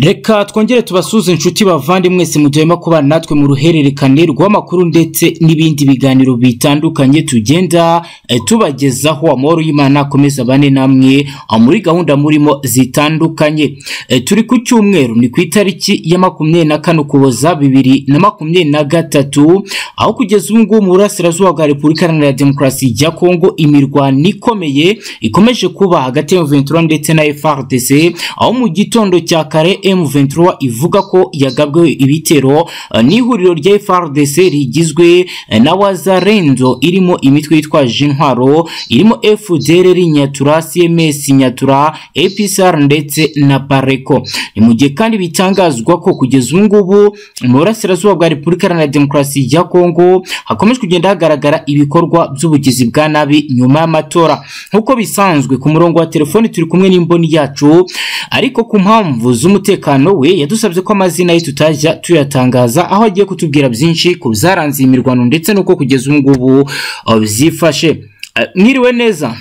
reka twongere tubasuze inshuti bavandimwe mwese mujyemo kubana natwe mu ruhererekane rw'amakuru ndetse n'ibindi biganiro bitandukanye tugenda eh, tubagezaho amahoro y'imana akomeza bane namwe ah, muri gahunda murimo zitandukanye Eh, turi ku cyumweru ni ku itariki ya makumyabiri na kane ukuboza bibiri na makumyabiri na gatatu aho kugeza ubu ngubu mu burasirazuba bwa repubulika iharanira demokarasi ya kongo imirwano ikomeye ikomeje kuba hagati ya ventura ndetse na frdc aho mu gitondo cya kare M23 ivuga ko yagabwe ibitero eh, n'ihuriro rya FRDC rigizwe eh, na Wazarenzo irimo imitwe yitwaje intwaro irimo FDLR Nyatura CMS Nyatura APSR ndetse na Pareco ni mu gihe kandi bitangazwa ko kugeza ubu ngubu mu burasirazuba bwa Repubulika Iharanira Demokarasi ya Kongo hakomeje kugenda hagaragara ibikorwa by'ubugizi bwa nabi nyuma y'amatora nk'uko bisanzwe ku murongo wa telefoni turi kumwe n'imboni yacu ariko ku mpamvu z'umutekano we yadusabye ko amazina ye tutajya tuyatangaza aho agiye kutubwira byinshi ku byaranze iyi mirwano ndetse n'uko kugeza ubu ngubu uh, byifashe Eh, mwiriwe neza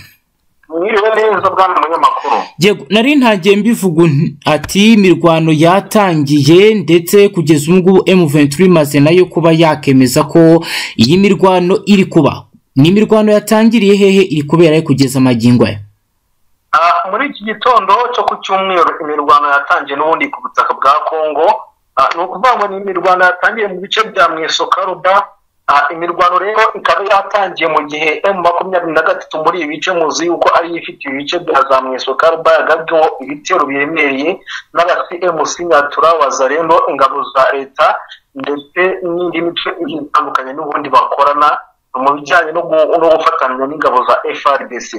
mwiriwe neza bwana munyamakuru yego nari ntagiye mbivuga un- ati imirwano yatangiye ndetse kugeza ubu ngubu M23 imaze nayo kuba yakemeza ko iyi mirwano iri kuba ni imirwano yatangiriye hehe iri kubera he kugeza magingo aya Ah, muri iki gitondo cyo ku cyumweru imirwano yatangiye n'ubundi ku butaka bwa kongo Ah, ni ukuvuga ngo ni imirwano yatangiye mu bice bya mwesokaruba imirwano rero ikaba yatangiye mu gihe m makumyabiri na gatatu muri ibi bice muzi yuko ari yo ifite ibi bice bya za mwesokaruba yagabweho ibitero biremereye n'abasi mc nyatura wazareno ingabo za leta ndetse n'indi mico igiye itandukanye n'ubundi bakorana mu bijyanye no gu- no gufatanya n'ingabo za frdc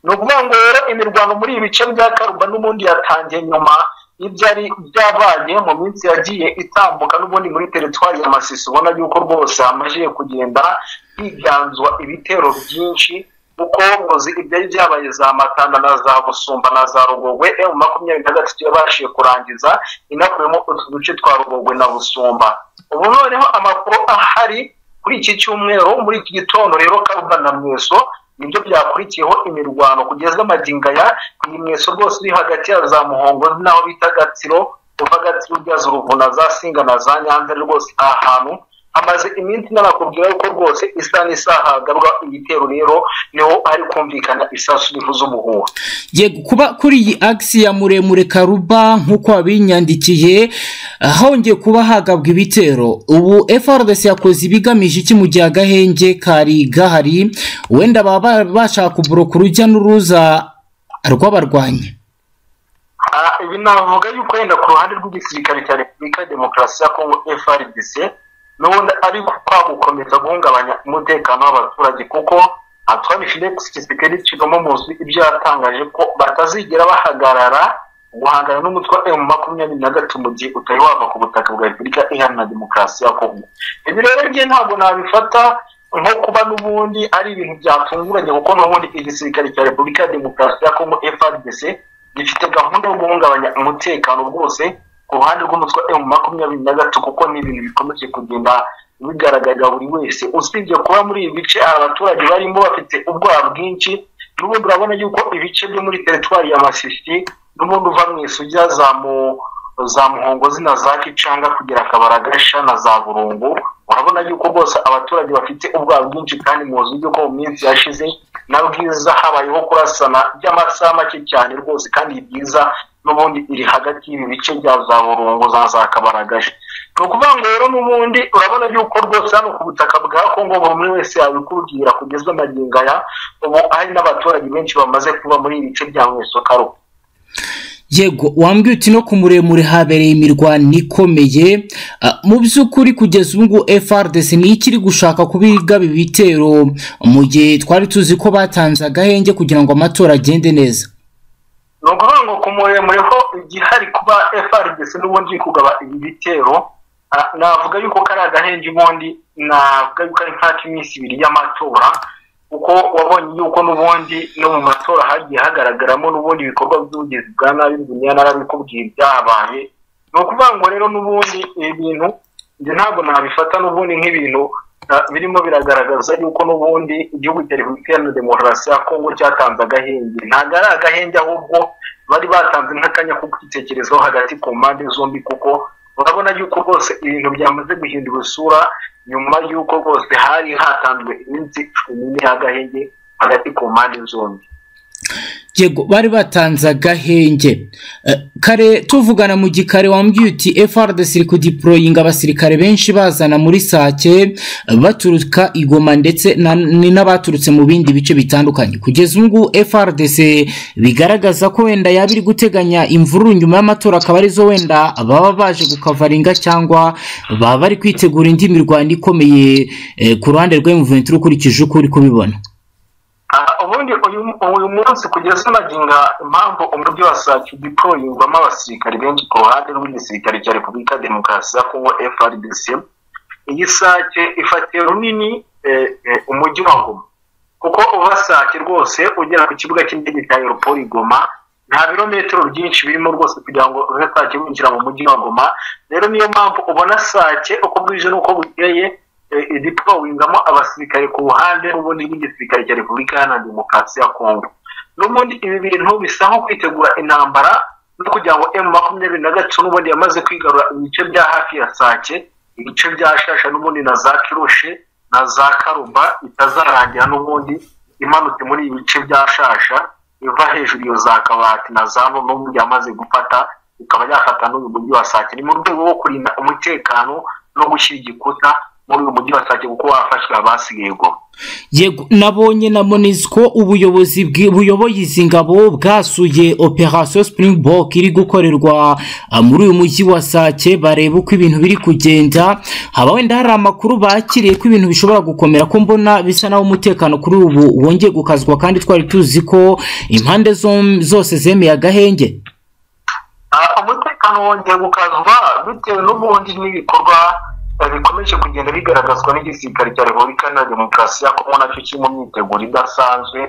ni ukuvuga ngo rero imirwano muri ibi bice bya karuba n'ubundi yatangiye nyuma y'ibyari byabaye mu minsi yagiye itambuka n'ubundi muri teritwari ya masisi ubona yuko rwose hamajije kugenda higanzwa ibitero byinshi kuko muzi ibyari byabaye za matanda na za busumba na za rugogwe emu makumyabiri na gatatu yabashije kurangiza inakuyemo utu duce twa rugogwe na busumba ubu noneho amakuru ahari kuri iki cyumweru muri iki gitondo rero karuba na mweso nibyo byakurikiyeho imirwano kugeza amagingaya iyi mweso rwose iri hagati ya za muhongo n'aho bita gatsiro uva gatsiro ujya zuruvu na za singa na za nyanza rwose aha hantu hamaze iminsi n'abakubwira yuko rwose isaha n'isaha hagarwa ibitero rero niho hari kumvikana isasu rivuza umuhuha yego kuba kuri iyi agisi ya muremure karuba nk'uko wabinyandikiye hongeye kuba hagabwa ibitero ubu frdc yakoze ibigamije iki mu gihe agahenge kari gahari wenda baba bashaka kuboroka urujya n'uruza rw'abarwanyi Ah, ibi navuga yuko wenda ku ruhande rw'igisirikare cya repubulika ya demokarasi ya kongo frdc n'ubundi ari kwa gukomeza guhungabanya umutekano w'abaturage kuko antoine felix tshisekedi kigoma muzi ibyo yatangaje ko batazigera bahagarara guhangana n'umutwe wa emu makumyabiri na gatatu mu gihe utari wava ku butaka bwa repubulika iharanira demokarasi ya kongo ibi rero bye ntabwo nabifata nko kuba n'ubundi ari ibintu byatunguranye kuko n'ubundi igisirikare cya repubulika ya demokarasi ya kongo frdc gifite gahunda yo guhungabanya umutekano rwose ku ruhande rw'umutwe emu makumyabiri na gatatu kuko ni ibintu bikomeje kugenda bigaragarira buri wese usibye kuba muri ibi bice abaturage barimo bafite ubwoba bwinshi n'ubundi urabona yuko ibice byo muri teritwari ya masisi n'ubundi uva mu isu ujya za mu za muhongo zina za kicanga kugera akabaragasha na za burungu urabona yuko rwose abaturage bafite ubwoba bwinshi kandi muzi yuko mu minsi yashize na bwiza habayeho kurasana by'amasaha make cyane rwose kandi iyi byiza n'ubundi iri hagati y'ibi bice bya za burungu za za kabaragaje ni ukuvuga ngo rero n'ubundi urabona yuko rwose hano ku butaka bwa kongo buri umwe wese yabikubwira kugezwa amagingo aya ubu hari n'abaturage benshi bamaze kuba muri ibi bice bya mwesokaro yego wambwiye uti no ku muremure habereye imirwano ikomeye Ah, mu by'ukuri kugeza ubu ngubu frdc ni ikiri gushaka kubigaba ibitero mu gihe twari tuzi ko batanze agahenge kugira ngo amatora agende neza ni ukuvuga ngo ku muremure ho igihari kuba frdc n'ubundi iri kugaba ibi bitero ah, navuga yuko kari agahenge ubundi navuga yuko ari nk'ak'iminsi ibiri y'amatora kuko wabonye yuko n'ubundi no mu matora hagiye hagaragaramo n'ubundi ibikorwa by'ubugizi bwa nabi dunia narabikubwiye byahabaye ni ukuvuga ngo rero n'ubundi ibi bintu njye ntabwo nabifata n'ubundi nk'ibintu ah, birimo biragaragaza yuko n'ubundi igihugu cya repubulika iharanira demokarasi ya kongo cyatanze agahenge ntabwo ari agahenge ahubwo bari batanze nk'akanya ko kwitekerezaho hagati ku mpande zombi kuko urabona yuko rwose ibintu byamaze guhindura isura nyuma y'uko rwose hari hatanzwe iminsi cumi n'iy'agahenge hagati ku mpande zombi yego bari batanze agahenge Eh, kare tuvugana mu gikare wambwiye uti FRDC iri kudiporoyinga abasirikare benshi bazana muri sake eh, baturuka i Goma ndetse na- ni n'abaturutse mu bindi bice bitandukanye kugeza ubu ngubu FRDC bigaragaza ko wenda yaba iri guteganya imvururu nyuma y'amatora akaba arizo wenda baba baje gukavaringa cyangwa baba bari kwitegura indi mirwano ikomeye eh, ku ruhande rw'emuventi ukurikije uko uri kubibona Ah, ubundi uyu- uyu munsi kugeza naginga impamvu umujyi wa sake udiporoyingwamo abasirikari benshi ku ruhande rw'igisirikare cya repubulika demokarasi ya kongo frdc iyi sake ifatiye runini eh, eh, umujyi wa ngoma kuko uva sake rwose ugera ku kibuga cy'indege cya aeroport goma nta birometero byinshi birimo rwose kugira ngo uve sake winjira mu mujyi wa goma rero niyo mpamvu ubona sake uko bwije n'uko bukeye eh, idipolowingamo abasirikare ku ruhande n'ubundi rw'igisirikare cya repubulika iharanira demokarasi ya kongo n'ubundi ibi bintu bisa nko kwitegura intambara no kugira ngo emu makumyabiri na gatatu n'ubundi yamaze kwigarura ibice bya hafi ya sake ibice bya shasha n'ubundi na za kirushe na za karumba itazarangira n'ubundi imanutse muri ibi bice bya shasha iva hejuru iyo za kabati na za nto n'ubundi yamaze gufata ikaba yafata n'uyu mujyi wa sake ni mu rwego rwo kurinda umutekano no gushyira igikuta muri uyu mujyi wa sake kuko wafashe abasigaye goma yego nabonye na monisco ubuyobozi bwi- buyoboye izi ngabo bwasuye operasiyo springbok iri gukorerwa ah, muri uyu mujyi wa sake bareba uko ibintu biri kugenda haba wenda hari amakuru bakiriye ko ibintu bishobora gukomera ko mbona bisa naho umutekano kuri ubu wongeye gukazwa kandi twari tuzi ko impande zom- zose zemeye agahenge Ah, umutekano wongeye gukazwa bitewe n'ubundi n'ibikorwa eh, bikomeje kugenda bigaragazwa n'igisirikare cya repubulika iharanira demokarasi ya kongo nacyo kiri mu myiteguro idasanzwe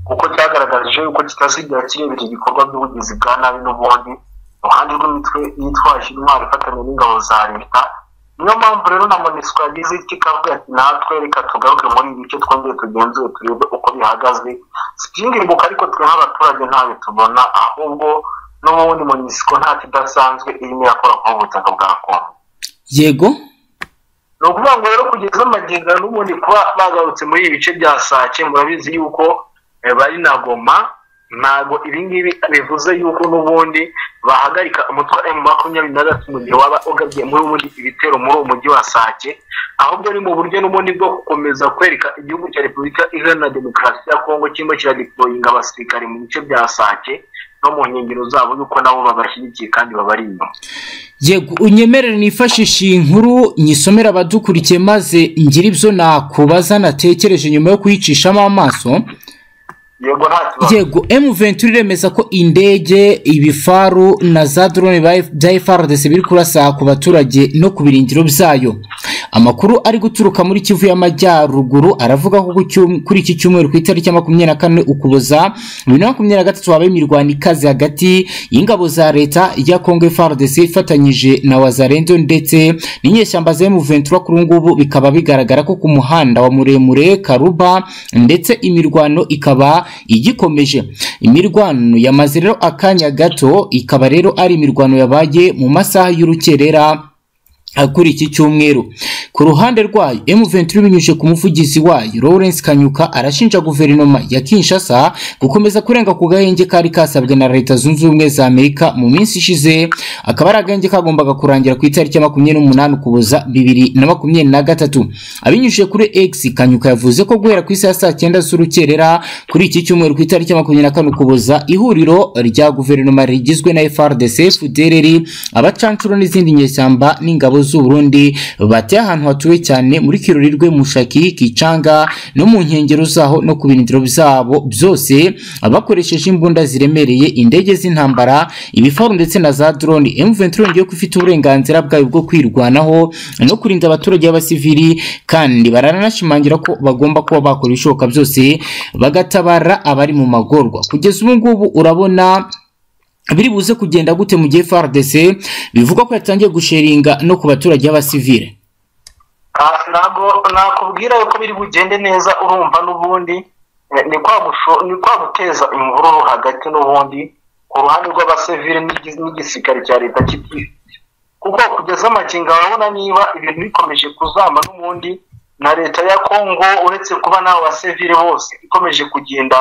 kuko cyagaragaje yuko kitazigera kirebera ibikorwa by'ubugizi bwa nabi n'ubundi iruhande rw'imitwe yitwaje intwaro ifatanya n'ingabo za leta niyo mpamvu rero na monisco yagize iki ikavuga ati natwe reka tugaruke muri ibi bice twongeye tugenzure turebe uko bihagaze sibyingirimbuka ariko twe nk'abaturage ntayo tubona ahubwo n'ubundi monisco ntacyo idasanzwe irimo irakora ku butaka bwa kongo yego ni ukuvuga ngo rero kugeza amagingo n'ubundi kuba bagarutse muri ibi bice bya sake murabizi yuko eh, bari na goma ntabwo ibi ngibi bivuze yuko n'ubundi bahagarika umutwa emu makumyabiri na gatatu mu gihe waba ugabye muri ubundi ibitero muri uwo mujyi wa sake ahubwo ni mu buryo n'ubundi bwo gukomeza kwereka igihugu cya repubulika iharanira demokarasi ya kongo kirimo kiradiporoyinga abasirikare mu bice bya sake no mu nkengero zabo yuko nabo babashyigikiye kandi babari inyuma yego unyemerere nifashishe iyi nkuru nyisomere abadukurikiye maze ngire ibyo nakubaza natekereje nyuma yo kuyicishamo amaso yego nta kibazo yego M23 iremeza ko indege ibifaru na za drone ba- bya FRDC biri kurasa ku baturage no ku birindiro byayo amakuru ari guturuka muri Kivu y'Amajyaruguru aravuga ko ku cyum- kuri iki cyumweru ku itariki ya makumyabiri na kane ukuboza bibiri na makumyabiri na gatatu habaye imirwano ikaze hagati y'ingabo za leta ya Congo FRDC ifatanyije na Wazalendo ndetse n'inyeshyamba za M23 kuri ubu ngubu bikaba bigaragara ko ku muhanda wa muremure Karuba ndetse imirwano ikaba igikomeje imirwano yamaze rero akanya gato ikaba rero ari imirwano yabaye mu masaha y'urukerera ah, kuri iki cyumweru ku ruhande rwayo M23 binyujije ku muvugizi wayo Lawrence Kanyuka arashinja guverinoma ya Kinshasa gukomeza kurenga ku gahenge kari kasabwe na Leta Zunze Ubumwe za Amerika mu minsi ishize akaba ari agahenge kagombaga kurangira ku itariki ya makumyabiri n'umunani ukuboza bibiri na makumyabiri na gatatu abinyujije kuri X Kanyuka yavuze ko guhera ku isaha ya saa cyenda z'urukerera kuri iki cyumweru ku itariki ya makumyabiri na kane ukuboza ihuriro rya guverinoma rigizwe na FRDC FDLR abacancuro n'izindi nyeshyamba n'ingabo z'u Burundi bateye ahantu hatuwe cyane muri Kirurirwe Mushaki Kicanga no mu nkengero zaho no ku birindiro byabo byose bakoresheje imbunda ziremereye indege z'intambara ibifaru ndetse na za drone M23 yongeye ko ifite uburenganzira bwayo bwo kwirwanaho no kurinda abaturage b'abasivili kandi baranashimangira ko bagomba kuba bakora ibishoboka byose bagatabara abari mu magorwa kugeza ubu ngubu urabona biri buze kugenda gute mu gihe FARDC bivuga ko yatangiye gusheringa no ku baturage b'abasivile Ah, ntabwo nakubwira yuko biri bugende neza urumva n'ubundi eh, ni kwa gusho- ni kwa guteza imvururu hagati n'ubundi ku uruhande rw'abasivili n'igi- n'igisirikare cya leta kibyifite kuko kugeza amagingo urabona niba ibintu bikomeje kuzamba n'ubundi na leta ya kongo uretse kuba n'abo basivili bose ikomeje kugenda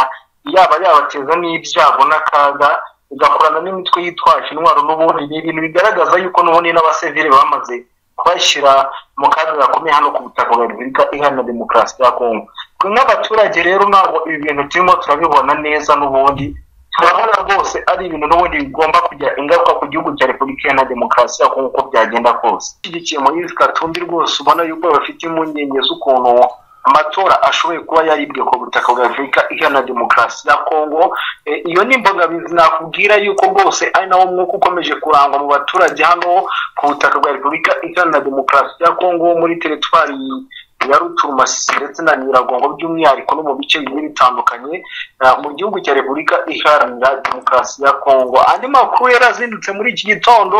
yaba yabateza n'ibyago n'akaga igakorana n'imitwe yitwaje intwaro n'ubundi ni ibintu bigaragaza yuko n'ubundi n'abasivili bamaze kubashyira mu kaga gakomeye hano ku butaka bwa repubulika iharanira demokarasi ya kongo twe nk'abaturage rero ntabwo ibi bintu turimo turabibona neza n'ubundi turabona rwose ari ibintu n'ubundi bigomba kugira ingaruka ku gihugu cya repubulika iharanira demokarasi ya kongo uko byagenda kose ushyigikiye moise katumbi rwose ubona yuko bafite impungenge z'ukuntu amatora ashoboye kuba yaribwe ku butaka bwa repubulika iharanira demokarasi ya kongo Eh, iyo ni imbogamizi nakubwira yuko rwose ari nawo mwuka ukomeje kurangwa mu baturage hano ku butaka bwa repubulika iharanira demokarasi ya kongo muri teritwari ya ruturumasi ndetse na nyiragongo by'umwihariko no mu bice bigiye bitandukanye ah, mu gihugu cya repubulika iharanira demokarasi ya kongo andi makuru yarazindutse muri iki gitondo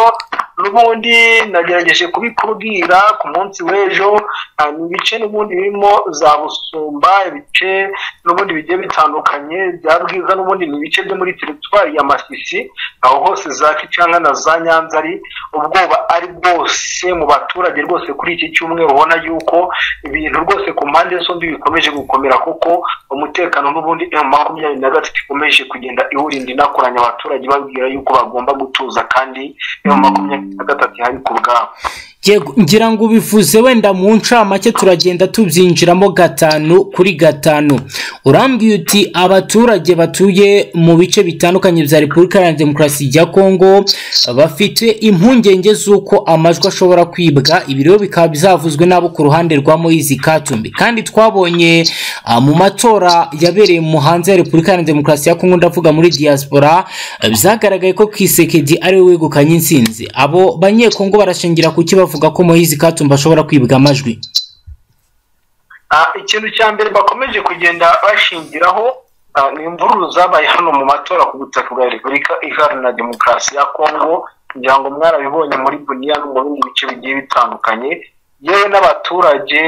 n'ubundi nagerageje kubikubwira ku munsi w'ejo ah, ni ibice n'ubundi birimo za busumba ibice n'ubundi bigiye bitandukanye bya bwiza n'ubundi ni ibice byo muri teritwari ya masisi aho hose za kicanga na za nyanzari ubwoba ari bwose mu baturage rwose kuri iki cyumweru ubona yuko ibintu rwose ku mpande zombi bikomeje gukomera kuko umutekano n'ubundi emu makumyabiri na gatatu ikomeje kugenda iwurinda inakoranya abaturage babwira yuko bagomba gutuza kandi emu makumyabiri na gatatu ihari ku bwabo Yego, ngira ngo ubivuze wenda mu ncamake turagenda tubyinjiramo gatanu kuri gatanu urambwiye uti abaturage batuye mu bice bitandukanye bya repubulika iharanira demokarasi ya kongo bafite impungenge z'uko amajwi ashobora kwibwa ibi rero bikaba bizavuzwe n'abo ku ruhande rwa moyizi katumbi kandi twabonye ah, mu matora yabereye mu hanze ya repubulika iharanira demokarasi ya kongo ndavuga muri diaspora eh, byagaragaye ko kisekedi ari we wegukanye insinzi abo banyekongo barashingira ku ki bavuga ko moyizi katumbi ashobora kwibwa amajwi Ah, ikintu cya mbere bakomeje kugenda bashingiraho ah, ni imvururu zabaye hano mu matora ku butaka bwa repubulika iharanira demokarasi ya kongo kugira ngo mwarabibonye muri buniya no mu bindi bice bigiye bitandukanye yewe n'abaturage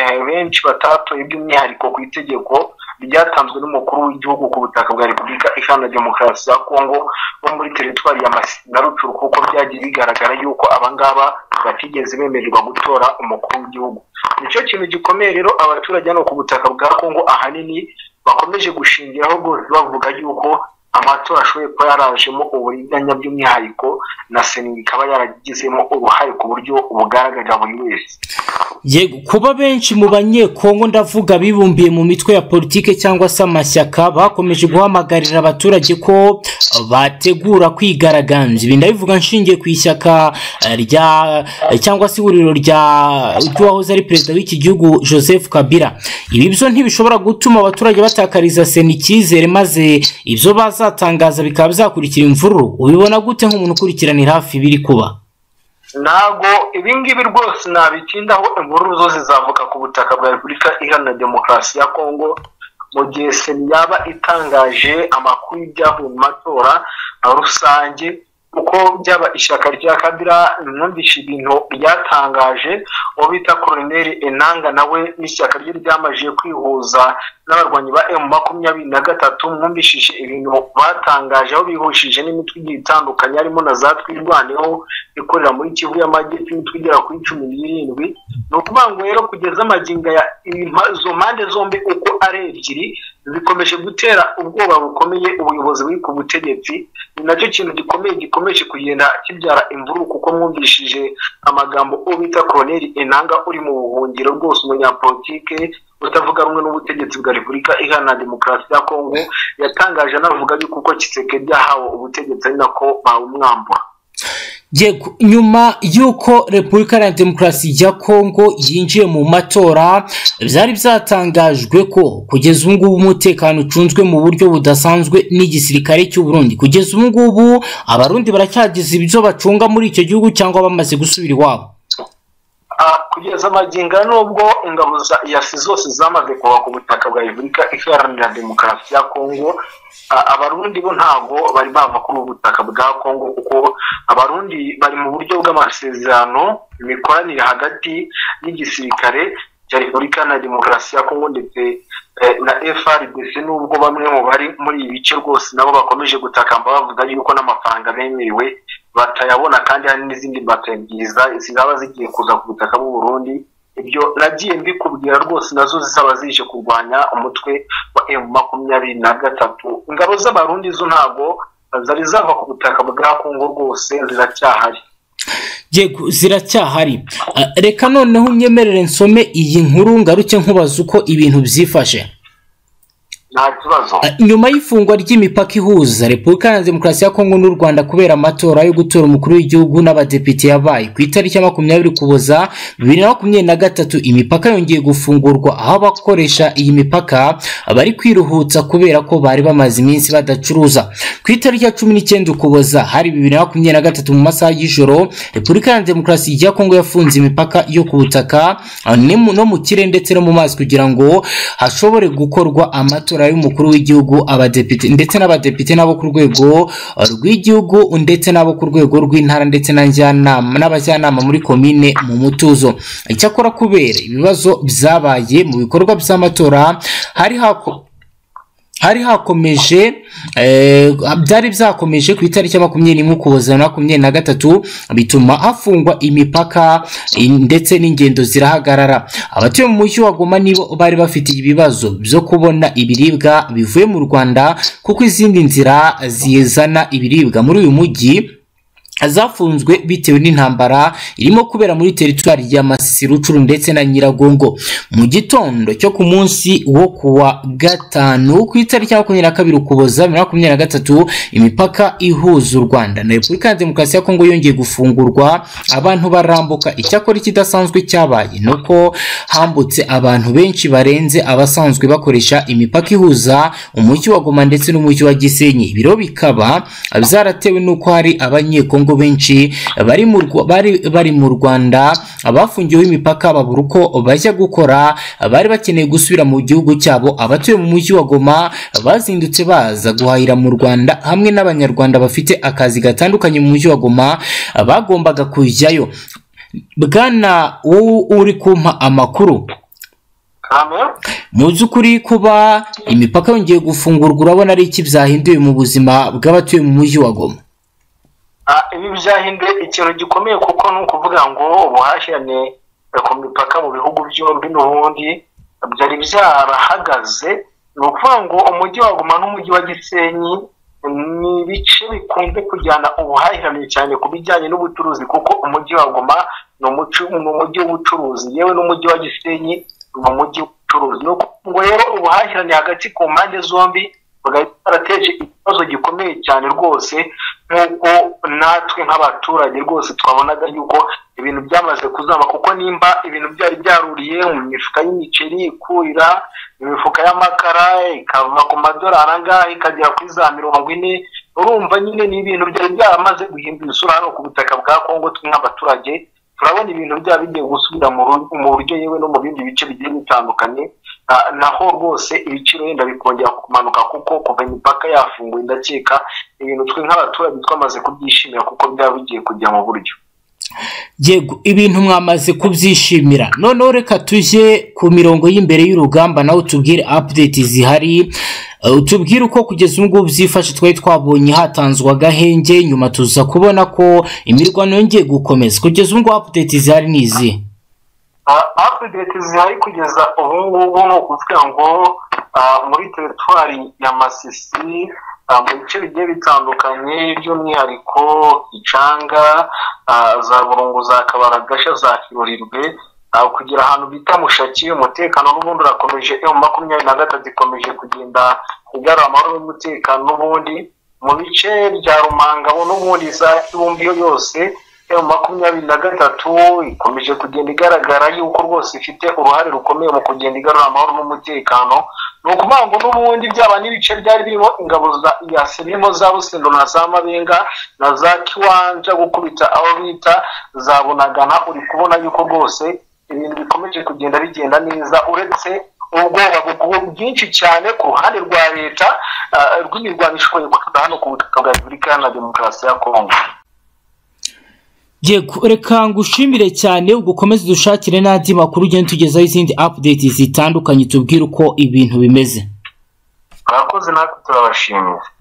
eh, benshi batatoye by'umwihariko ku itegeko ryatanzwe n'umukuru w'igihugu ku butaka bwa repubulika iharanira demokarasi ya kongo bo muri teritwari ya Masisi na rucuru kuko byagiye bigaragara yuko abangaba batigeze bemererwa gutora umukuru w'igihugu nicyo kintu gikomeye rero abaturage hano ku butaka bwa kongo ahanini bakomeje gushingiraho rwose bavuga yuko amatora ashoboye kuba yarajemo uburiganya by'umwihariko na sena ikaba yaragizemo uruhare ku buryo bugaragarira buri wese yego kuba benshi mu banyekongo ndavuga bibumbiye mu mitwe ya politike cyangwa se amashyaka bakomeje guhamagarira abaturage ko bategura kwigaragambya ibi ndabivuga nshingiye ku ishyaka eh, rya eh, cyangwa se ihuriro rya ry'uwahoze ari perezida w'iki gihugu joseph kabila ibi byo ntibishobora gutuma abaturage batakariza sena icyizere maze ibyo bazatangaza bikaba bizakurikira imvururu ubibona gute nk'umuntu ukurikiranira hafi ibiri kuba ntabwo ibingibi rwose nabitindaho inkuru zo zizavuka ku butaka bwa repubulika iharanira demokarasi ya kongo mu gihe seni yaba itangaje amakuru y'ibyavuye mu matora rusange kuko byaba ishyaka rya kabira numvise ibintu ryatangaje uwo bita koroneri enanga nawe n'ishyaka rye ryamajije kwihuza n'abarwanyi ba emu makumyabiri na gatatu mwumvishije ibintu batangaje aho bihujije n'imitwe igiye itandukanye harimo na za twirwaneho ikorera muri kivu y'amajyepfo imitwe igera kuri cumi n'irindwi ni ukuvuga ngo rero kugeza amagingo ya impa- izo mpande zombi uko ari ebyiri zikomeje gutera ubwoba bukomeye ubuyobozi buri ku butegetsi ni nacyo kintu gikomeye gikomeje kugenda kibyara imvururu kuko mwumvishije amagambo uwo bita koroneri enanga uri mu buhungiro rwose umunyapolitike utavuga rumwe n'ubutegetsi bwa repubulika iharanira demokarasi ya kongo yatangaje anavuga yuko uko kisekedi yahawe ubutegetsi ari nako bawumwambura Yego, nyuma y'uko repubulika iharanira demokarasi ya kongo yinjiye mu matora byari byatangajwe ko kugeza ubu ngubu umutekano ucunzwe mu buryo budasanzwe n'igisirikare cy'u Burundi kugeza ubu ngubu abarundi baracyagize ibyo bacunga muri icyo gihugu cyangwa bamaze gusubira iwabo Ah, kugeza amagingo aya n'ubwo ingabo za yasi zose zamaze kuba ku butaka bwa repubulika iharanira demokarasi ya kongo ah, abarundi bo ntabwo bari bava kuri ubu butaka bwa kongo kuko abarundi bari mu buryo bw'amasezerano imikoranire hagati y'igisirikare cya repubulika na demokarasi ya kongo ndetse na FRDC nubwo bamwe mu bari muri ibi bice rwose nabo bakomeje gutakamba bavuga yuko n'amafaranga bemerewe batayabona kandi hari n'izindi mbata byiza zizaba zigiye kuza ku butaka bw'u Burundi ibyo nagiye mbikubwira rwose nazo zizaba zije kurwanya umutwe wa M makumyabiri na gatatu ingabo z'abarundi zo ntabwo zari zava ku butaka bwa Kongo rwose ziracyahari yego ziracyahari reka noneho unyemerere nsome iyi nkuru ngaruke nkubaza uko ibintu byifashe nta kibazo nyuma y'ifungwa ry'imipaka ihuza repubulika ya demokarasi ya kongo n'u rwanda kubera amatora yo gutora umukuru w'igihugu n'abadepite yabaye ku itariki ya makumyabiri ukuboza bibiri na makumyabiri na gatatu imipaka yongeye gufungurwa aho abakoresha iyi mipaka bari kwiruhutsa kubera ko bari bamaze iminsi badacuruza ku itariki ya cumi n'icyenda ukuboza hari bibiri na makumyabiri na gatatu mu masaha y'ijoro repubulika ya demokarasi ya kongo yafunze imipaka yo ku butaka no mu kirere ndetse no mu mazi kugira ngo hashobore gukorwa amatora y'umukuru w'igihugu abadepite ndetse n'abadepite n'abo ku rwego rw'igihugu ndetse n'abo ku rwego rw'intara ndetse n'abajyanama muri komine mu mutuzo icyakora kubera ibibazo byabaye mu bikorwa by'amatora hari hako hari hakomeje byari byakomeje ku itariki ya makumyabiri n'imwe ukuboza na makumyabiri na gatatu bituma hafungwa imipaka ndetse n'ingendo zirahagarara abatuye mu mujyi wa goma nibo bari bafite ibibazo byo kubona ibiribwa bivuye mu rwanda kuko izindi nzira zizana ibiribwa muri uyu mujyi zafunzwe bitewe n'intambara irimo kubera muri teritwari ya Rucuru ndetse na nyiragongo mu gitondo cyo ku munsi wo kuwa gatanu ku itariki ya makumyabiri na kabiri ukuboza bibiri na makumyabiri na gatatu imipaka ihuza u rwanda na repubulika ya demokarasi ya kongo yongeye gufungurwa abantu barambuka icyakora ikidasanzwe cyabaye ni uko hambutse abantu benshi barenze abasanzwe bakoresha imipaka ihuza umujyi wa goma ndetse n'umujyi wa gisenyi ibiro bikaba byaratewe n'uko hari abanyekongo benshi bari mu Rwa- bari bari mu Rwanda abafungiwe imipaka babura uko bajya gukora bari bakeneye gusubira mu gihugu cyabo abatuye mu mujyi wa Goma bazindutse baza guhahira mu Rwanda hamwe n'abanyarwanda bafite akazi gatandukanye mu mujyi wa Goma bagombaga kujyayo bwana wowe uri kumpa amakuru hano mu by'ukuri kuba imipaka yongeye gufungurwa urabona ari iki byahinduye mu buzima bw'abatuye mu mujyi wa Goma Ah, ibi byahinduye ikintu gikomeye kuko ni ukuvuga ngo ubuhahirane ku mipaka mu bihugu byombi n'ubundi byari byarahagaze ni ukuvuga ngo umujyi wa guma n'umujyi wa gisenyi ni ibice bikunze kujyana ubuhahirane cyane ku bijyanye n'ubucuruzi kuko umujyi wa guma ni umucu- ni umujyi w'ubucuruzi yewe n'umujyi wa gisenyi ni umujyi w'ubucuruzi ni ukuvuga ngo rero ubuhahirane hagati ku mpande zombi bwari bwarateje ikibazo gikomeye cyane rwose nk'uko natwe nk'abaturage rwose twabonaga yuko ibintu byamaze kuzama kuko nimba ibintu byari byaruriye mu mifuka y'imiceri ikurira mu mifuka y'amakara ikava ku madorari angahe ikagera kuri za mirongo ine urumva nyine ni ibintu byari byaramaze guhindura isura hano ku butaka bwa kongo twe nk'abaturage turabona ibintu byaba bigiye gusubira mu ru- mu buryo yewe no mu bindi bice bigiye bitandukanye Ah, naho rwose ibiciro wenda bikongera kumanuka kuko kuva imipaka yafunguye ndakeka ibintu twe nk'abaturage twamaze kubyishimira kuko byaba bigiye kujya mu buryo yego ibintu mwamaze kubyishimira noneho reka tujye ku mirongo y'imbere y'urugamba nawe utubwire update zihari Eh, utubwire uko kugeza ubu ngubu byifashe twari twabonye hatanzwe agahenge nyuma tuza kubona ko imirwano yongeye gukomeza kugeza ubu ngubu update zihari ni izi Ah, update zihari kugeza ubu ngubu ni ukuvuga ngo ah, muri teritwari ya masisi ah, mu bice bigiye bitandukanye by'umwihariko icanga za burungu za kabaragasha za kiburirwe ah, kugira ahantu bita mushaki umutekano n'ubundi urakomeje emu makumyabiri na gatatu ikomeje kugenda igarura amahoro n'umutekano n'ubundi mu bice bya rumangabo n'ubundi za kibumbi yo yose emu makumyabiri na gatatu ikomeje kugenda igaragara yuko rwose ifite uruhare rukomeye mu kugenda igarura amahoro n'umutekano ni ukuvuga ngo n'ubundi byaba n'ibice byari birimo ingabo za yasi birimo za busendo na za mabenga na za kiwanja gukubita aho bita za bunagana uri kubona yuko rwose ibintu bikomeje kugenda bigenda neza uretse ubwoba bugu- bwinshi cyane ku ruhande rwa leta ah, rw'imirwano ishoboye kuza hano ku butaka bwa repubulika iharanira demokarasi ya kongo yego reka ngushimire cyane ugukomeze dushakire n'andi makuru ugenda tugezaho izindi update zitandukanye tubwire uko ibintu bimeze abakozi natwe turabashimira